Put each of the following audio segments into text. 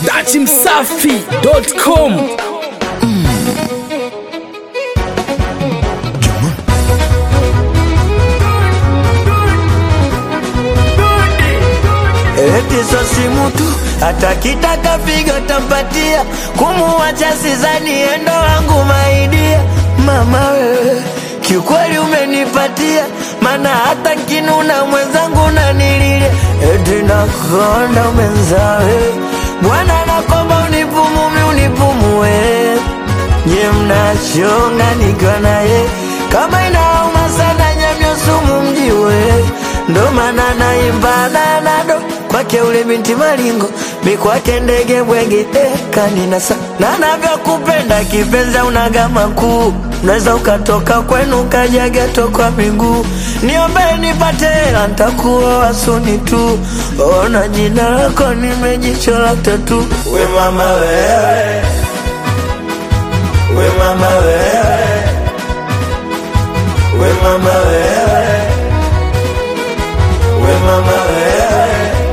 dachimsafi.com Eti so simu tu hata kitaka pigo tampatia, kumuwacha sizani endo wangu maidia. Mama wewe kiukweli umenipatia, mana hata nkinuna mwenzangu nanililia, eti nakonda mwenzawe Bwana nakomba unipumumi unipumue, nye mnachonga nikiwa naye kama inauma sana nyamyo sumu mjiwe, ndo maana naimba nanado kwake ule binti malingo mi kwake ndege bwege eh, kaninasa na navyokupenda kipenzi unaga makuu unaweza ukatoka kwenu ukaja geto kwa miguu niombe nipate hela ntakuoa suni tu ona jina lako nimejichola tatu we mama wewe we mama wewe we mama wewe we mama wewe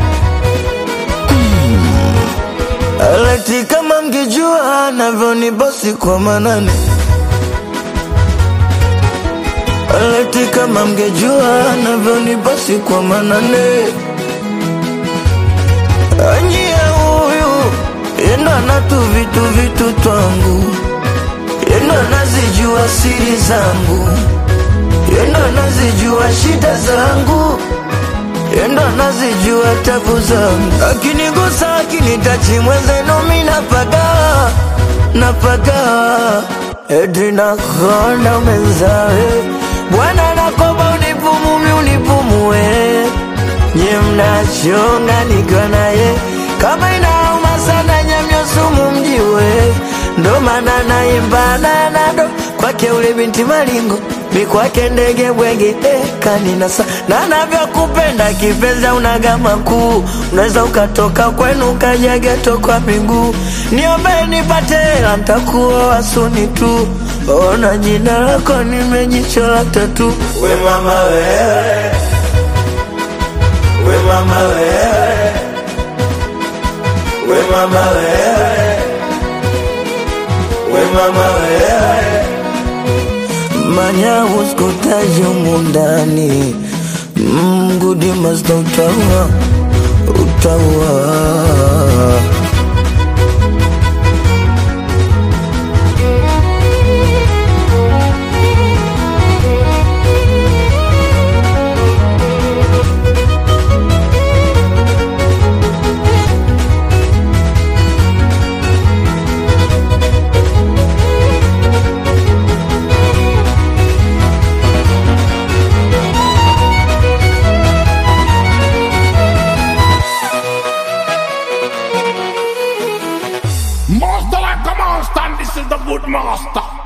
Aleti kama mngejua navyonibosi kwa manane Aleti kama mngejua navyonibosi kwa manane Anjia huyu yendo anatu vitu vitu twangu yendo anazijua siri zangu yendo anazijua shida zangu yendo anazijua tabu zangu akinigusa akinitachi mwenzenu mi napaga napaga eti nakonda mwenzawe bwana nakomba unipumumi unipumue nye mnachonga nikiwa naye kama inauma sana nyamyo sumu mjiwe ndo maana naimba nanado kwake ule binti malingo mi kwake ndege bwege eh, kaninasa na navyokupenda kipenzi unaga makuu unaweza ukatoka kwenu ukaja geto kwa miguu niombe nipate hela ntakuoa suni tu ona jina lako nimejichola tatu we mama wewe we mama wewe we mama wewe we mama wewe manya uskutaji mundani mgudi masta utaua utaua Master like a monster, and this is the good master.